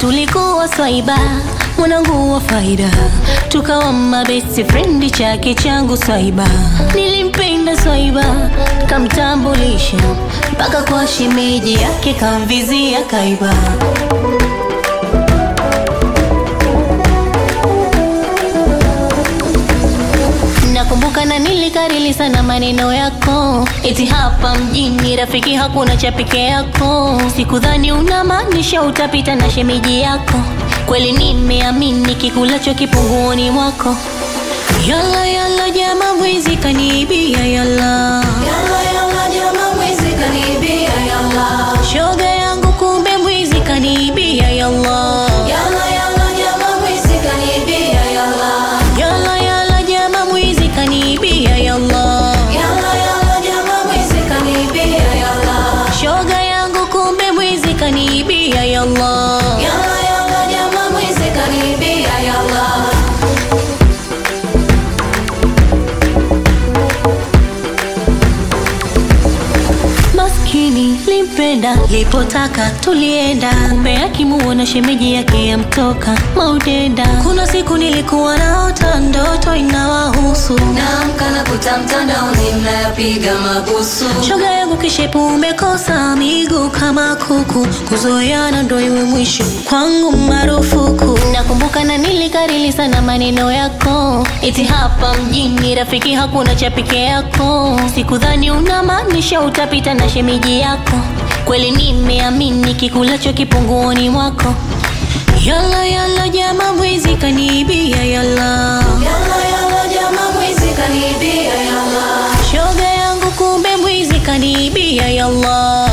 tulikuwa swaiba mwanangu wa faida tukawa mabesti frendi chake changu swaiba nilimpenda swaiba kamtambulisha mpaka kwa shemeji yake kamvizia kaiba nakumbuka na nilikarili sana maneno yako eti hapa mjini rafiki hakuna cha peke yako sikudhani unamaanisha utapita na shemeji yako kweli nimeamini kikulacho kipunguoni mwako yala yala jama mwizi kaniibia yala Yalla yalla jama mwizi kanibia yalla shoga yangu kumbe mwizi kaniibia yalla Yalla yalla jama mwizi kanibia yalla yala yala jama mwizi kaniibia yalla Yalla yalla jama mwizi kanibia yalla shoga yangu kumbe mwizi kaniibia yalla Yalla yalla jama mwizi kanibia yalla maskini limpenda lipotaka tulienda kumbe akimuona shemeji yake yamtoka maudenda kuna siku nilikuwa naota ndoto inawahusu Naamka na kuta mtandaoni mnayapiga mabusu shoga yangu kishepu umekosa miguu kama kuku kuzoeana ndo iwe mwisho kwangu marufuku nakumbuka na nilikarili sana maneno yako eti hapa mjini rafiki hakuna cha peke yako sikudhani unamaanisha utapita na shemeji yako kweli nimeamini kikulacho kipunguoni mwako yala yala jama mwizi kaniibia yala Yalla yalla jama mwizi kanibia yalla shoga yangu kumbe mwizi kaniibia yalla